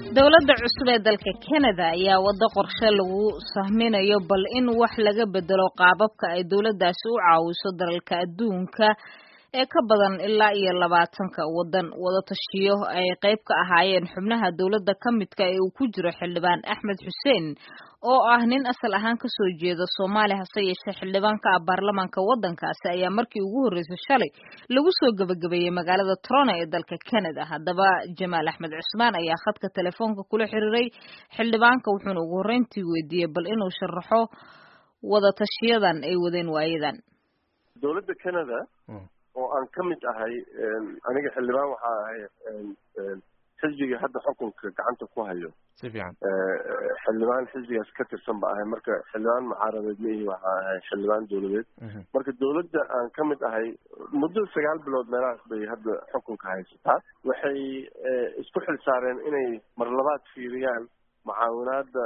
dowladda cusub ee dalka canada ayaa waddo qorshe lagu sahminayo bal in wax laga bedelo qaababka ay dowladdaasi u caawiso dalalka adduunka ee ka badan ilaa iyo labaatanka waddan wadatashiyo ay qayb ka ahaayeen xubnaha dowladda ka midka ee uu ku jiro xildhibaan axmed xuseen oo ah nin asal ahaan kasoo jeeda soomaaliya hase yeeshee xildhibaanka ah baarlamaanka waddankaasi ayaa markii ugu horreysay shalay lagu soo gebagabeeyey magaalada toronto ee dalka canada haddaba jamaal axmed cusmaan ayaa khadka telefoonka kula xiriiray xildhibaanka wuxuuna ugu horreyntii weydiiyey bal inuu sharaxo wadatashiyadan ay wadeen waayadan dowladda canada oo aan ka mid ahay aniga xildhibaan waxaa ahay xisbiga hadda xukunka gacanta ku hayo si fiican xildhibaan xisbigaas ka tirsan ba ahay marka xildhibaan mucaaradeed ma ihi waxaa ahay xildhibaan dowladeed marka dowladda aan ka mid ahay muddo sagaal bilood meelahaas bay hadda xukunka haysataa waxay isku xil saareen inay mar labaad fiiriyaan mucaawinaada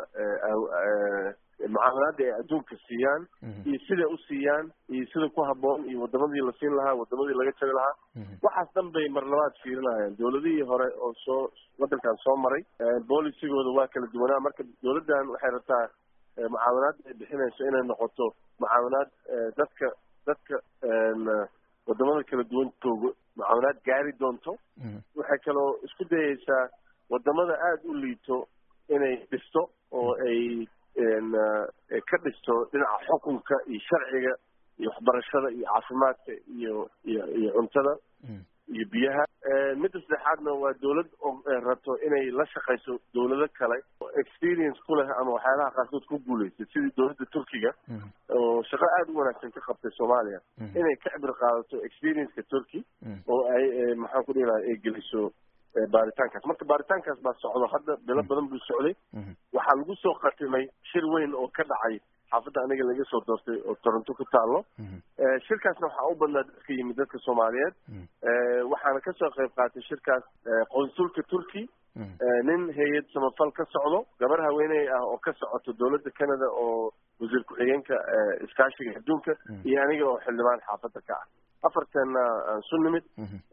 mucaawinaada ay adduunka siiyaan iyo siday u siiyaan iyo sida ku habboon iyo wadamadii la siin lahaa wadamadii laga jari lahaa waxaas dhan bay mar labaad fiirinayaan dowladihii hore oo soo waddankan soo maray boolicigooda waa kala duwanaa marka dowladdan waxay rabtaa mucaawinaadda ay bixinayso inay noqoto mucaawinaad dadka dadka wadamada kala duwan joogo mucaawinaad gaari doonto waxay kaloo isku dayeysaa wadamada aada u liito inay dhisto oo ay ka dhisto dhinaca xukunka iyo sharciga iyo waxbarashada iyo caafimaadka iyo iyo iyo cuntada iyo biyaha midda saddexaadna waa dowlad rabto inay la shaqayso dowlado kale experience ku leh ama waxyaalaha qaarkood ku guulaysay sidii dowladda turkiga oo shaqo aada u wanaagsan ka qabtay soomaaliya inay ka cibri qaadato experienceka turkey oo ay maxaan ku dhihi laha ay geliso baaritaankaas marka baaritaankaas baa socdo hadda bilo badan buu socday waxaa lagu soo khatimay shir weyn oo ka dhacay xaafadda aniga laga soo doortay oo toronto ku taalo shirkaasna waxaa u badnaa dadka yimid dadka soomaaliyeed waxaana kasoo qayb qaatay shirkaas qonsulka turkey nin hay-ad samafal ka socdo gabar haweeney ah oo ka socoto dowladda canada oo wasiir ku-xigeenka iskaashiga adduunka iyo aniga oo xildhibaan xaafadda ka ah afarteenna aan su nimid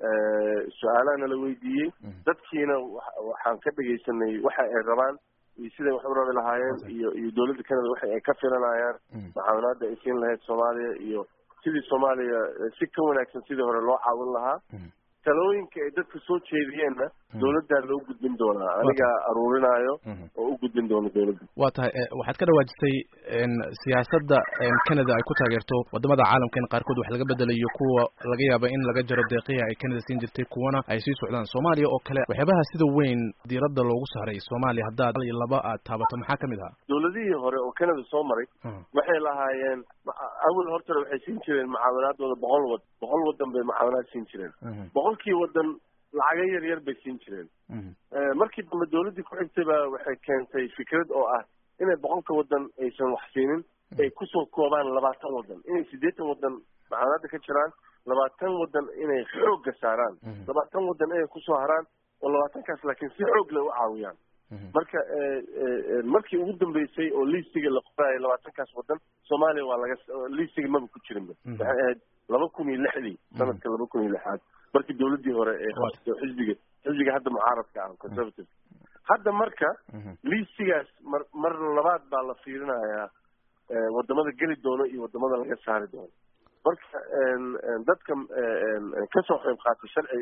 su-aalaana la weydiiyey dadkiina waxaan ka dhegaysanay waxa ay rabaan iyo siday wax u rabi lahaayeen iyo iyo dowladda canada waxa ay ka filanayaan mucaawinaada ay siin lahayd soomaaliya iyo sidii soomaaliya si ka wanaagsan sidii hore loo caawin lahaa talooyinka ay dadka soo jeediyeenna dowladdaa loo gudbin doonaa anigaa aruurinaayo oo u gudbin doono dowladda waa tahay waxaad ka dhawaajisay siyaasadda canada ay ku taageerto wadamada caalamka in qaarkood wax laga bedelayo kuwa laga yaaba in laga jaro deeqihi ay canada siin jirtay kuwana ay sii socdaan soomaaliya oo kale waxyaabaha sida weyn diiradda loogu saaray soomaaliya haddaad iyo laba aad taabato maxaa kamid ahaa dowladihii hore oo canada soo maray waxay lahaayeen awal hortore waxay siin jireen mucaawinaadooda boqol wad boqol wadan bay mucaawinaad siin jireen boqolkii wadan lacaga yar yar bay siin jireen markii dambe dowladdii ku xigtay baa waxay keentay fikrad oo ah inay boqolka wadan aysan wax siinin ay kusoo koobaan labaatan wadan inay siddeetan wadan mucaawinaadda ka jiraan labaatan wadan inay xoogga saaraan labaatan wadan inay kusoo haraan oo labaatankaas laakiin si xoog leh u caawiyaan marka markii ugu dambeysay oo liistiga la qoraayo labaatankaas wadan soomaaliya waa laga liistiga maba ku jirinba waxay ahayd laba kun iyo lixdii sanadka laba kun iyo lixaad markii dowladdii hore ee qabto xisbiga xisbiga hadda mucaaradka ah conservative hadda marka liistigaas mar mar labaad baa la fiirinayaa wadamada geli doono iyo wadamada laga saari doono marka dadka kasoo qayb qaatay sharci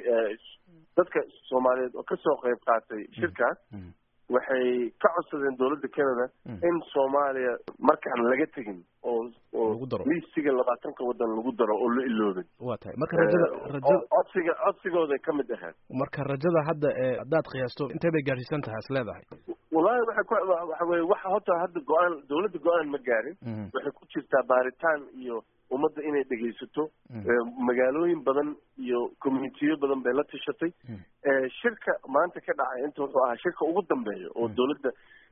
dadka soomaaliyeed oo kasoo qayb qaatay shirkaas waxay ka codsadeen dowladda canada in soomaaliya markaan laga tegin oo oo liistiga labaatanka wadan lagu daro oo la iloobin waa tahay marka rajada rajada codsiga codsigooday ka mid ahayd marka rajada hadda ee haddaad qiyaasto intee bay gaarsiisan tahay is leedahay wallahi waxay ku waxa weye waxa horta hadda go-aan dowladda go-aan ma gaarin waxay ku jirtaa baaritaan iyo ummadda inay dhegaysato magaalooyin badan iyo communitiyo badan bay la tashatay shirka maanta ka dhacay inta wuxuu ahaa shirka ugu dambeeya oo dowladda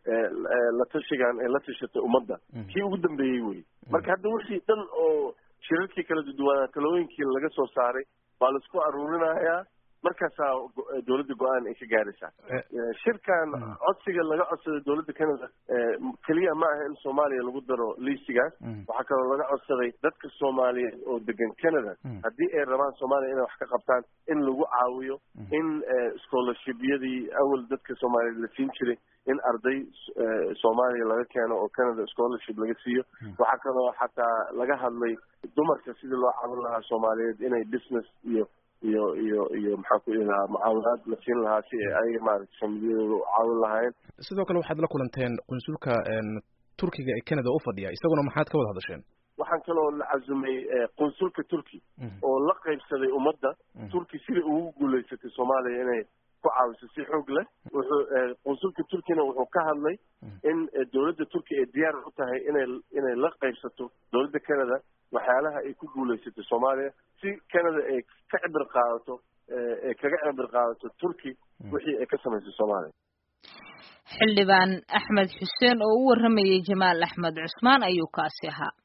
la tashigan ay la tashatay ummadda kii ugu dambeeyey wey marka hadda wixii dhan oo shirarkii kala duduwaanaa talooyinkii laga soo saaray baa laisku aruurinayaa markaasaa dowladda go-aan ay ka gaaraysaa shirkan codsiga laga codsaday dowladda canada keliya ma aha in soomaaliya lagu daro liistigaas waxaa kaloo laga codsaday dadka soomaaliyeed oo degan canada haddii ay rabaan soomaaliya inay wax ka qabtaan in lagu caawiyo in scholarshibyadii awal dadka soomaaliyeed la siin jiray in arday soomaaliya laga keeno oo canada scholarship laga siiyo waxaa kaloo xataa laga hadlay dumarka sidii loo caawin lahaa soomaaliyeed inay business iyo iyo iyo iyo maxaan ku ihi lahaa mucaawinaad la siin lahaa si ay ayaga maaragtay familiyadooda u caawin lahaayeen sidoo kale waxaad la kulanteen qunsulka turkiga ee canada u fadhiya isaguna maxaad ka wada hadasheen waxaan kaloo la casumay qunsulka turki oo la qaybsaday ummadda turki sidai ugu guulaysatay soomaaliya inay ku caawiso si xoog leh wuxuu qunsulka turkina wuxuu ka hadlay in dowladda turkiya ay diyaar u tahay inay inay la qaybsato dowladda canada waxyaalaha ay ku guulaysatay soomaaliya si canada ay ka cibir qaadato ay kaga cibir qaadato turki wixii ay ka samaysay soomaaliya xildhibaan axmed xuseen oo u warramayay jamaal axmed cusmaan ayuu kaasi ahaa